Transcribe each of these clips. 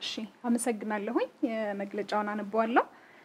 እሺ አመሰግናለሁኝ። መግለጫውን አነበዋለሁ።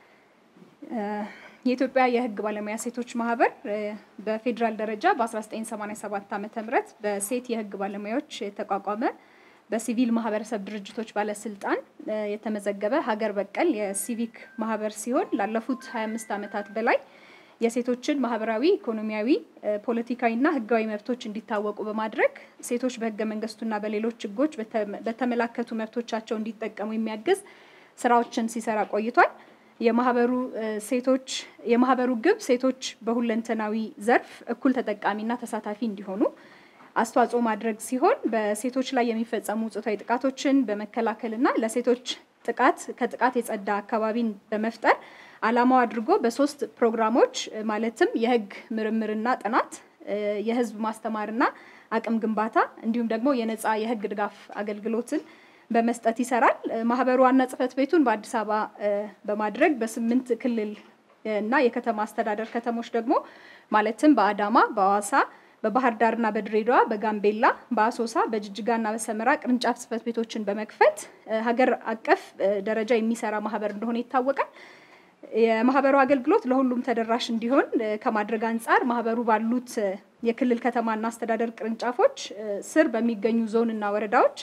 የኢትዮጵያ የሕግ ባለሙያ ሴቶች ማህበር በፌዴራል ደረጃ በ1987 ዓ ም በሴት የሕግ ባለሙያዎች የተቋቋመ በሲቪል ማህበረሰብ ድርጅቶች ባለስልጣን የተመዘገበ ሀገር በቀል የሲቪክ ማህበር ሲሆን ላለፉት 25 ዓመታት በላይ የሴቶችን ማህበራዊ፣ ኢኮኖሚያዊ፣ ፖለቲካዊና ህጋዊ መብቶች እንዲታወቁ በማድረግ ሴቶች በህገ መንግስቱና በሌሎች ህጎች በተመላከቱ መብቶቻቸው እንዲጠቀሙ የሚያግዝ ስራዎችን ሲሰራ ቆይቷል። የማህበሩ ሴቶች የማህበሩ ግብ ሴቶች በሁለንተናዊ ዘርፍ እኩል ተጠቃሚና ተሳታፊ እንዲሆኑ አስተዋጽኦ ማድረግ ሲሆን በሴቶች ላይ የሚፈጸሙ ጾታዊ ጥቃቶችን በመከላከልና ለሴቶች ጥቃት ከጥቃት የጸዳ አካባቢን በመፍጠር ዓላማው አድርጎ በሶስት ፕሮግራሞች ማለትም የህግ ምርምርና ጥናት፣ የህዝብ ማስተማርና አቅም ግንባታ እንዲሁም ደግሞ የነፃ የህግ ድጋፍ አገልግሎትን በመስጠት ይሰራል። ማህበሩ ዋና ጽህፈት ቤቱን በአዲስ አበባ በማድረግ በስምንት ክልል እና የከተማ አስተዳደር ከተሞች ደግሞ ማለትም በአዳማ፣ በሐዋሳ፣ በባህር ዳርና በድሬዳዋ፣ በጋምቤላ፣ በአሶሳ፣ በጅጅጋና በሰመራ ቅርንጫፍ ጽህፈት ቤቶችን በመክፈት ሀገር አቀፍ ደረጃ የሚሰራ ማህበር እንደሆነ ይታወቃል። የማህበሩ አገልግሎት ለሁሉም ተደራሽ እንዲሆን ከማድረግ አንጻር ማህበሩ ባሉት የክልል ከተማና አስተዳደር ቅርንጫፎች ስር በሚገኙ ዞንና ወረዳዎች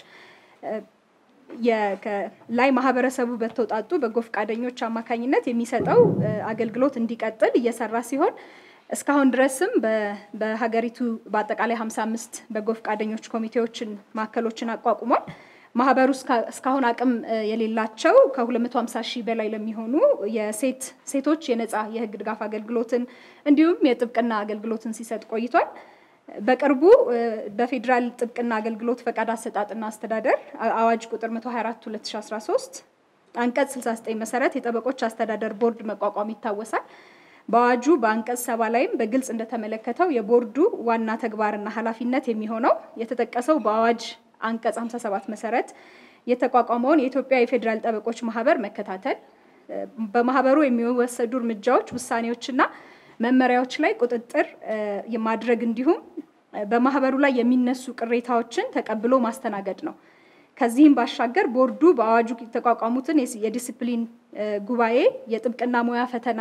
ላይ ማህበረሰቡ በተውጣጡ በጎ ፈቃደኞች አማካኝነት የሚሰጠው አገልግሎት እንዲቀጥል እየሰራ ሲሆን እስካሁን ድረስም በሀገሪቱ በአጠቃላይ 55 በጎ ፈቃደኞች ኮሚቴዎችን ማዕከሎችን አቋቁሟል። ማህበሩ እስካሁን አቅም የሌላቸው ከ250 ሺህ በላይ ለሚሆኑ የሴት ሴቶች የነፃ የህግ ድጋፍ አገልግሎትን እንዲሁም የጥብቅና አገልግሎትን ሲሰጥ ቆይቷል። በቅርቡ በፌዴራል ጥብቅና አገልግሎት ፈቃድ አሰጣጥና አስተዳደር አዋጅ ቁጥር 124 2013 አንቀጽ 69 መሰረት የጠበቆች አስተዳደር ቦርድ መቋቋም ይታወሳል። በአዋጁ በአንቀጽ ሰባ ላይም በግልጽ እንደተመለከተው የቦርዱ ዋና ተግባርና ኃላፊነት የሚሆነው የተጠቀሰው በአዋጅ አንቀጽ 57 መሰረት የተቋቋመውን የኢትዮጵያ የፌዴራል ጠበቆች ማህበር መከታተል፣ በማህበሩ የሚወሰዱ እርምጃዎች፣ ውሳኔዎችና መመሪያዎች ላይ ቁጥጥር ማድረግ እንዲሁም በማህበሩ ላይ የሚነሱ ቅሬታዎችን ተቀብሎ ማስተናገድ ነው። ከዚህም ባሻገር ቦርዱ በአዋጁ የተቋቋሙትን የዲስፕሊን ጉባኤ፣ የጥብቅና ሙያ ፈተና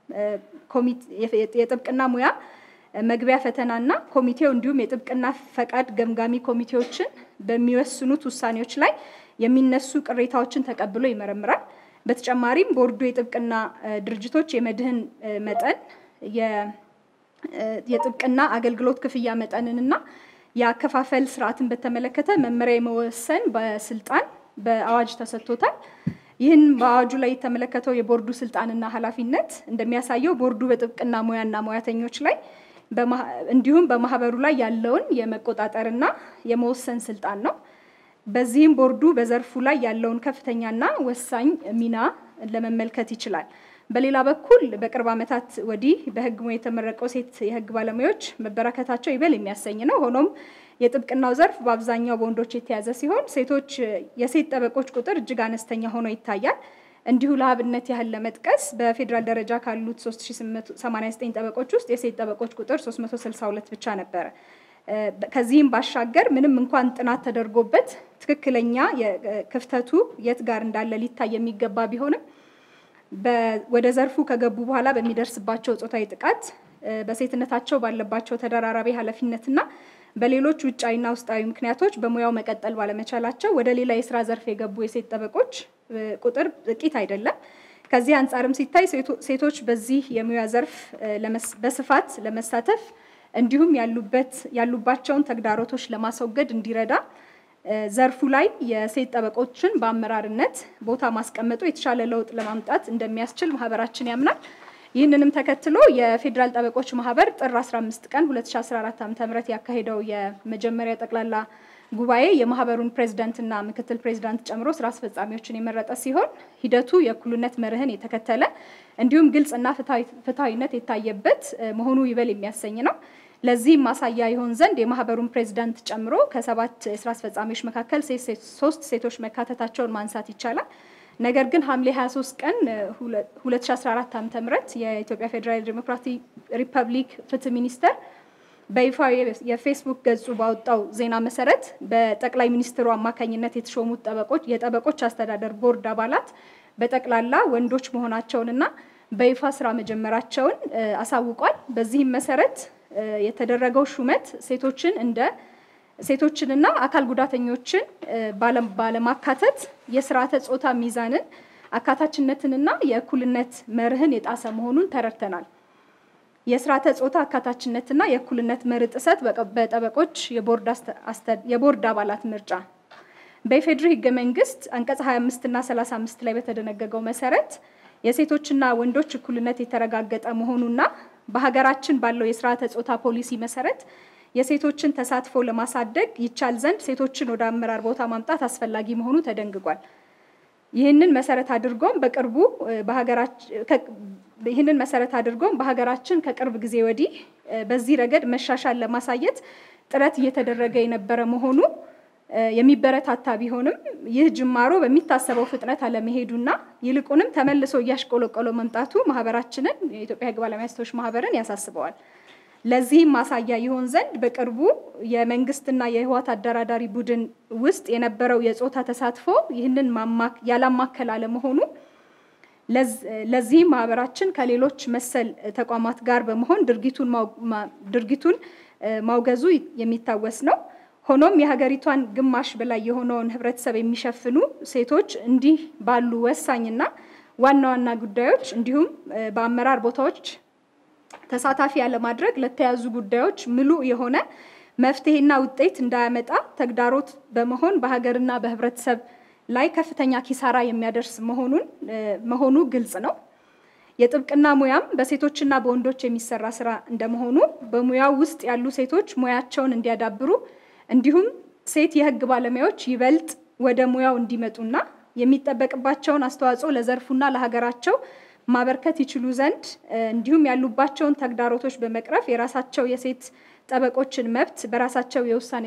የጥብቅና ሙያ መግቢያ ፈተናና ኮሚቴው እንዲሁም የጥብቅና ፈቃድ ገምጋሚ ኮሚቴዎችን በሚወስኑት ውሳኔዎች ላይ የሚነሱ ቅሬታዎችን ተቀብሎ ይመረምራል። በተጨማሪም ቦርዱ የጥብቅና ድርጅቶች የመድህን መጠን የጥብቅና አገልግሎት ክፍያ መጠንንና የአከፋፈል ስርዓትን በተመለከተ መመሪያ የመወሰን በስልጣን በአዋጅ ተሰጥቶታል። ይህን በአዋጁ ላይ የተመለከተው የቦርዱ ስልጣንና ኃላፊነት እንደሚያሳየው ቦርዱ በጥብቅና ሙያና ሙያተኞች ላይ እንዲሁም በማህበሩ ላይ ያለውን የመቆጣጠርና የመወሰን ስልጣን ነው። በዚህም ቦርዱ በዘርፉ ላይ ያለውን ከፍተኛና ወሳኝ ሚና ለመመልከት ይችላል። በሌላ በኩል በቅርብ ዓመታት ወዲህ በህግ ሙያ የተመረቀው ሴት የህግ ባለሙያዎች መበራከታቸው ይበል የሚያሰኝ ነው። ሆኖም የጥብቅናው ዘርፍ በአብዛኛው በወንዶች የተያዘ ሲሆን ሴቶች የሴት ጠበቆች ቁጥር እጅግ አነስተኛ ሆኖ ይታያል። እንዲሁ ለአብነት ያህል ለመጥቀስ በፌዴራል ደረጃ ካሉት 3889 ጠበቆች ውስጥ የሴት ጠበቆች ቁጥር 362 ብቻ ነበረ። ከዚህም ባሻገር ምንም እንኳን ጥናት ተደርጎበት ትክክለኛ ክፍተቱ የት ጋር እንዳለ ሊታይ የሚገባ ቢሆንም ወደ ዘርፉ ከገቡ በኋላ በሚደርስባቸው ጾታዊ ጥቃት በሴትነታቸው ባለባቸው ተደራራቢ ኃላፊነትና በሌሎች ውጫዊና ውስጣዊ ምክንያቶች በሙያው መቀጠል ባለመቻላቸው ወደ ሌላ የስራ ዘርፍ የገቡ የሴት ጠበቆች ቁጥር ጥቂት አይደለም። ከዚህ አንጻርም ሲታይ ሴቶች በዚህ የሙያ ዘርፍ በስፋት ለመሳተፍ እንዲሁም ያሉበት ያሉባቸውን ተግዳሮቶች ለማስወገድ እንዲረዳ ዘርፉ ላይ የሴት ጠበቆችን በአመራርነት ቦታ ማስቀመጡ የተሻለ ለውጥ ለማምጣት እንደሚያስችል ማህበራችን ያምናል። ይህንንም ተከትሎ የፌዴራል ጠበቆች ማህበር ጥር 15 ቀን 2014 ዓ.ም ያካሄደው የመጀመሪያ ጠቅላላ ጉባኤ የማህበሩን ፕሬዝዳንትና ምክትል ፕሬዝዳንት ጨምሮ ስራ አስፈጻሚዎችን የመረጠ ሲሆን ሂደቱ የእኩልነት መርህን የተከተለ እንዲሁም ግልጽና ፍትሐዊነት የታየበት መሆኑ ይበል የሚያሰኝ ነው። ለዚህም ማሳያ ይሆን ዘንድ የማህበሩን ፕሬዝዳንት ጨምሮ ከሰባት የስራ አስፈጻሚዎች መካከል ሶስት ሴቶች መካተታቸውን ማንሳት ይቻላል። ነገር ግን ሐምሌ 23 ቀን 2014 ዓ.ም የኢትዮጵያ ፌዴራል ዴሞክራቲክ ሪፐብሊክ ፍትህ ሚኒስቴር በይፋ የፌስቡክ ገጹ ባወጣው ዜና መሰረት በጠቅላይ ሚኒስትሩ አማካኝነት የተሾሙት ጠበቆች የጠበቆች አስተዳደር ቦርድ አባላት በጠቅላላ ወንዶች መሆናቸውንና በይፋ ስራ መጀመራቸውን አሳውቋል። በዚህም መሰረት የተደረገው ሹመት ሴቶችን እንደ ሴቶችንና አካል ጉዳተኞችን ባለማካተት የስርዓተ ጾታ ሚዛንን አካታችነትንና የእኩልነት መርህን የጣሰ መሆኑን ተረድተናል። የስርዓተ ጾታ አካታችነትና የእኩልነት መርህ ጥሰት በጠበቆች የቦርድ አባላት ምርጫ በኢፌድሪ ህገ መንግስት አንቀጽ 25 እና 35 ላይ በተደነገገው መሰረት የሴቶችና ወንዶች እኩልነት የተረጋገጠ መሆኑና በሀገራችን ባለው የስርዓተ ጾታ ፖሊሲ መሰረት የሴቶችን ተሳትፎ ለማሳደግ ይቻል ዘንድ ሴቶችን ወደ አመራር ቦታ ማምጣት አስፈላጊ መሆኑ ተደንግጓል። ይህንን መሰረት አድርጎም በቅርቡ ይህንን መሰረት አድርጎም በሀገራችን ከቅርብ ጊዜ ወዲህ በዚህ ረገድ መሻሻል ለማሳየት ጥረት እየተደረገ የነበረ መሆኑ የሚበረታታ ቢሆንም ይህ ጅማሮ በሚታሰበው ፍጥነት አለመሄዱና ይልቁንም ተመልሶ እያሽቆለቆለ መምጣቱ ማህበራችንን የኢትዮጵያ ህግ ባለሙያ ሴቶች ማህበርን ያሳስበዋል። ለዚህም ማሳያ ይሆን ዘንድ በቅርቡ የመንግስትና የህወሓት አደራዳሪ ቡድን ውስጥ የነበረው የጾታ ተሳትፎ ይህንን ያላማከል አለመሆኑ ለዚህም ማህበራችን ከሌሎች መሰል ተቋማት ጋር በመሆን ድርጊቱን ማውገዙ የሚታወስ ነው። ሆኖም የሀገሪቷን ግማሽ በላይ የሆነውን ህብረተሰብ የሚሸፍኑ ሴቶች እንዲህ ባሉ ወሳኝና ዋና ዋና ጉዳዮች እንዲሁም በአመራር ቦታዎች ተሳታፊ ያለማድረግ ለተያዙ ጉዳዮች ምሉ የሆነ መፍትሄና ውጤት እንዳያመጣ ተግዳሮት በመሆን በሀገርና በህብረተሰብ ላይ ከፍተኛ ኪሳራ የሚያደርስ መሆኑን መሆኑ ግልጽ ነው። የጥብቅና ሙያም በሴቶችና በወንዶች የሚሰራ ስራ እንደመሆኑ በሙያው ውስጥ ያሉ ሴቶች ሙያቸውን እንዲያዳብሩ እንዲሁም ሴት የህግ ባለሙያዎች ይበልጥ ወደ ሙያው እንዲመጡና የሚጠበቅባቸውን አስተዋጽኦ ለዘርፉና ለሀገራቸው ማበርከት ይችሉ ዘንድ እንዲሁም ያሉባቸውን ተግዳሮቶች በመቅረፍ የራሳቸው የሴት ጠበቆችን መብት በራሳቸው የውሳኔ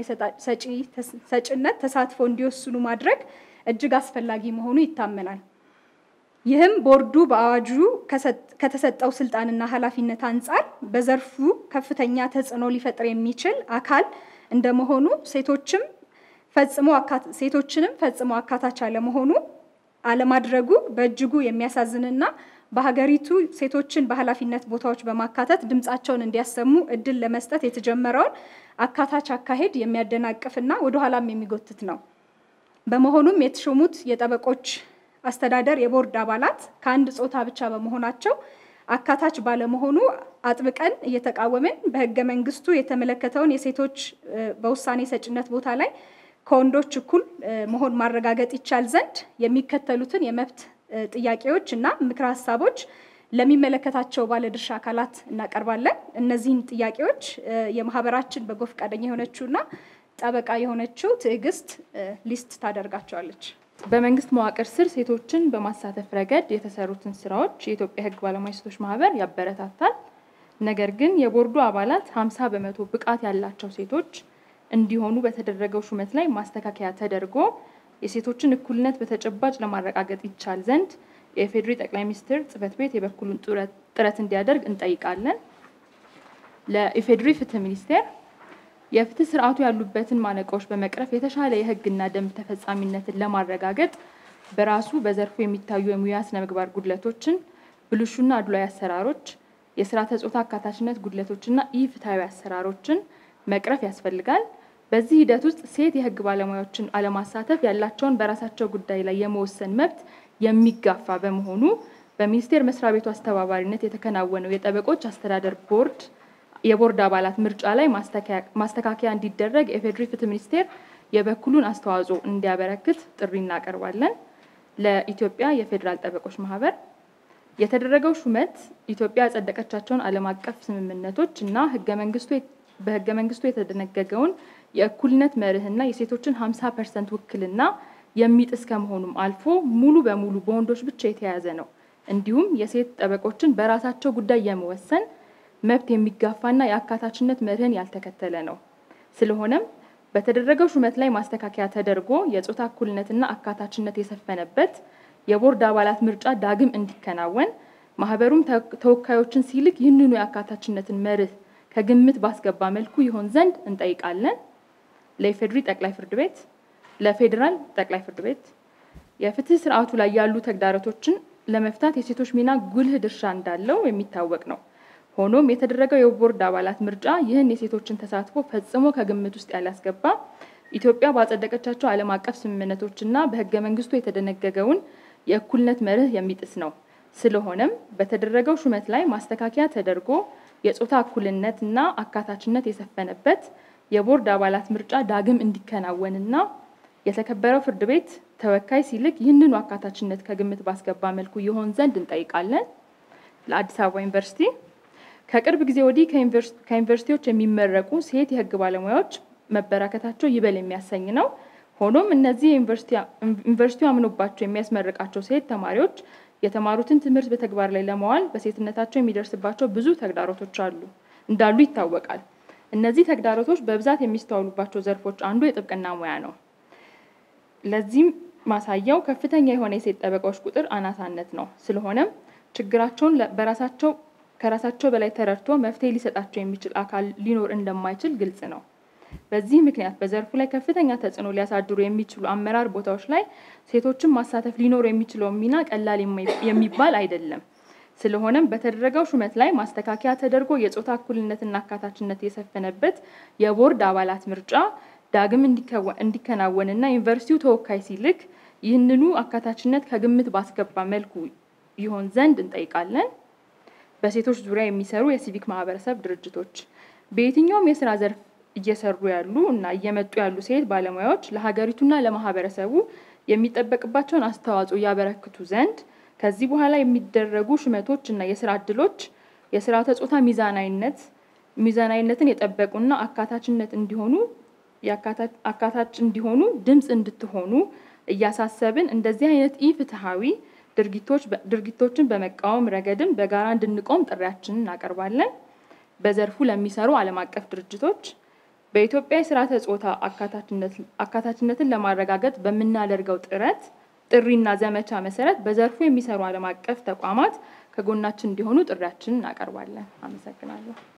ሰጪነት ተሳትፎ እንዲወስኑ ማድረግ እጅግ አስፈላጊ መሆኑ ይታመናል። ይህም ቦርዱ በአዋጁ ከተሰጠው ስልጣንና ኃላፊነት አንጻር በዘርፉ ከፍተኛ ተጽዕኖ ሊፈጥር የሚችል አካል እንደመሆኑ ሴቶችም ፈጽሞ ሴቶችንም ፈጽሞ አካታች አለመሆኑ አለማድረጉ በእጅጉ የሚያሳዝንና በሀገሪቱ ሴቶችን በኃላፊነት ቦታዎች በማካተት ድምፃቸውን እንዲያሰሙ እድል ለመስጠት የተጀመረውን አካታች አካሄድ የሚያደናቅፍና ወደኋላም የሚጎትት ነው። በመሆኑም የተሾሙት የጠበቆች አስተዳደር የቦርድ አባላት ከአንድ ጾታ ብቻ በመሆናቸው አካታች ባለመሆኑ አጥብቀን እየተቃወምን በህገ መንግስቱ የተመለከተውን የሴቶች በውሳኔ ሰጭነት ቦታ ላይ ከወንዶች እኩል መሆን ማረጋገጥ ይቻል ዘንድ የሚከተሉትን የመብት ጥያቄዎች እና ምክረ ሀሳቦች ለሚመለከታቸው ባለድርሻ አካላት እናቀርባለን። እነዚህን ጥያቄዎች የማህበራችን በጎ ፈቃደኛ የሆነችውና ጠበቃ የሆነችው ትዕግስት ሊስት ታደርጋቸዋለች። በመንግስት መዋቅር ስር ሴቶችን በማሳተፍ ረገድ የተሰሩትን ስራዎች የኢትዮጵያ ህግ ባለሙያ ሴቶች ማህበር ያበረታታል። ነገር ግን የቦርዱ አባላት ሀምሳ በመቶ ብቃት ያላቸው ሴቶች እንዲሆኑ በተደረገው ሹመት ላይ ማስተካከያ ተደርጎ የሴቶችን እኩልነት በተጨባጭ ለማረጋገጥ ይቻል ዘንድ የኢፌዴሪ ጠቅላይ ሚኒስትር ጽህፈት ቤት የበኩሉን ጥረት እንዲያደርግ እንጠይቃለን። ለኢፌዴሪ ፍትህ ሚኒስቴር የፍትህ ስርዓቱ ያሉበትን ማነቆዎች በመቅረፍ የተሻለ የህግና ደንብ ተፈጻሚነትን ለማረጋገጥ በራሱ በዘርፉ የሚታዩ የሙያ ስነ ምግባር ጉድለቶችን፣ ብልሹና አድሏዊ አሰራሮች፣ የስርዓተ ጾታ አካታችነት ጉድለቶችና ኢፍትሐዊ አሰራሮችን መቅረፍ ያስፈልጋል። በዚህ ሂደት ውስጥ ሴት የህግ ባለሙያዎችን አለማሳተፍ ያላቸውን በራሳቸው ጉዳይ ላይ የመወሰን መብት የሚጋፋ በመሆኑ በሚኒስቴር መስሪያ ቤቱ አስተባባሪነት የተከናወነው የጠበቆች አስተዳደር ቦርድ የቦርድ አባላት ምርጫ ላይ ማስተካከያ እንዲደረግ የፌዴሪ ፍትህ ሚኒስቴር የበኩሉን አስተዋጽኦ እንዲያበረክት ጥሪ እናቀርባለን። ለኢትዮጵያ የፌዴራል ጠበቆች ማህበር የተደረገው ሹመት ኢትዮጵያ ያጸደቀቻቸውን ዓለም አቀፍ ስምምነቶች እና ህገ መንግስቱ በህገ መንግስቱ የተደነገገውን የእኩልነት መርህና የሴቶችን 50 ፐርሰንት ውክልና የሚጥስ ከመሆኑም አልፎ ሙሉ በሙሉ በወንዶች ብቻ የተያዘ ነው። እንዲሁም የሴት ጠበቆችን በራሳቸው ጉዳይ የመወሰን መብት የሚጋፋና የአካታችነት መርህን ያልተከተለ ነው። ስለሆነም በተደረገው ሹመት ላይ ማስተካከያ ተደርጎ የጾታ እኩልነትና አካታችነት የሰፈነበት የቦርድ አባላት ምርጫ ዳግም እንዲከናወን ማህበሩም ተወካዮችን ሲልክ ይህንኑ የአካታችነትን መርህ ከግምት ባስገባ መልኩ ይሆን ዘንድ እንጠይቃለን። ለኢፌዴሪ ጠቅላይ ፍርድ ቤት፣ ለፌዴራል ጠቅላይ ፍርድ ቤት የፍትህ ስርዓቱ ላይ ያሉ ተግዳሮቶችን ለመፍታት የሴቶች ሚና ጉልህ ድርሻ እንዳለው የሚታወቅ ነው። ሆኖም የተደረገው የቦርድ አባላት ምርጫ ይህን የሴቶችን ተሳትፎ ፈጽሞ ከግምት ውስጥ ያላስገባ ኢትዮጵያ ባጸደቀቻቸው ዓለም አቀፍ ስምምነቶችና በህገ መንግስቱ የተደነገገውን የእኩልነት መርህ የሚጥስ ነው። ስለሆነም በተደረገው ሹመት ላይ ማስተካከያ ተደርጎ የጾታ እኩልነት እና አካታችነት የሰፈነበት የቦርድ አባላት ምርጫ ዳግም እንዲከናወንና የተከበረው ፍርድ ቤት ተወካይ ሲልክ ይህንኑ አካታችነት ከግምት ባስገባ መልኩ ይሆን ዘንድ እንጠይቃለን። ለአዲስ አበባ ዩኒቨርሲቲ ከቅርብ ጊዜ ወዲህ ከዩኒቨርሲቲዎች የሚመረቁ ሴት የህግ ባለሙያዎች መበራከታቸው ይበል የሚያሰኝ ነው። ሆኖም እነዚህ ዩኒቨርሲቲው አምኖባቸው የሚያስመርቃቸው ሴት ተማሪዎች የተማሩትን ትምህርት በተግባር ላይ ለማዋል በሴትነታቸው የሚደርስባቸው ብዙ ተግዳሮቶች አሉ እንዳሉ ይታወቃል። እነዚህ ተግዳሮቶች በብዛት የሚስተዋሉባቸው ዘርፎች አንዱ የጥብቅና ሙያ ነው። ለዚህም ማሳያው ከፍተኛ የሆነ የሴት ጠበቃዎች ቁጥር አናሳነት ነው። ስለሆነም ችግራቸውን በራሳቸው ከራሳቸው በላይ ተረድቶ መፍትሄ ሊሰጣቸው የሚችል አካል ሊኖር እንደማይችል ግልጽ ነው። በዚህ ምክንያት በዘርፉ ላይ ከፍተኛ ተጽዕኖ ሊያሳድሩ የሚችሉ አመራር ቦታዎች ላይ ሴቶችን ማሳተፍ ሊኖር የሚችለው ሚና ቀላል የሚባል አይደለም። ስለሆነም በተደረገው ሹመት ላይ ማስተካከያ ተደርጎ የጾታ እኩልነትና አካታችነት የሰፈነበት የቦርድ አባላት ምርጫ ዳግም እንዲከናወንና ዩኒቨርሲቲው ተወካይ ሲልክ ይህንኑ አካታችነት ከግምት ባስገባ መልኩ ይሆን ዘንድ እንጠይቃለን። በሴቶች ዙሪያ የሚሰሩ የሲቪክ ማህበረሰብ ድርጅቶች በየትኛውም የስራ ዘርፍ እየሰሩ ያሉ እና እየመጡ ያሉ ሴት ባለሙያዎች ለሀገሪቱና ለማህበረሰቡ የሚጠበቅባቸውን አስተዋጽኦ ያበረክቱ ዘንድ ከዚህ በኋላ የሚደረጉ ሹመቶች እና የስራ እድሎች የስርዓተ ጾታ ሚዛናዊነት ሚዛናዊነትን የጠበቁና አካታችነት እንዲሆኑ አካታች እንዲሆኑ ድምፅ እንድትሆኑ እያሳሰብን እንደዚህ አይነት ኢፍትሐዊ ድርጊቶችን በመቃወም ረገድም በጋራ እንድንቆም ጥሪያችንን እናቀርባለን። በዘርፉ ለሚሰሩ ዓለም አቀፍ ድርጅቶች በኢትዮጵያ የስርዓተ ጾታ አካታችነትን ለማረጋገጥ በምናደርገው ጥረት ጥሪና ዘመቻ መሰረት በዘርፉ የሚሰሩ ዓለም አቀፍ ተቋማት ከጎናችን እንዲሆኑ ጥሪያችንን እናቀርባለን። አመሰግናለሁ።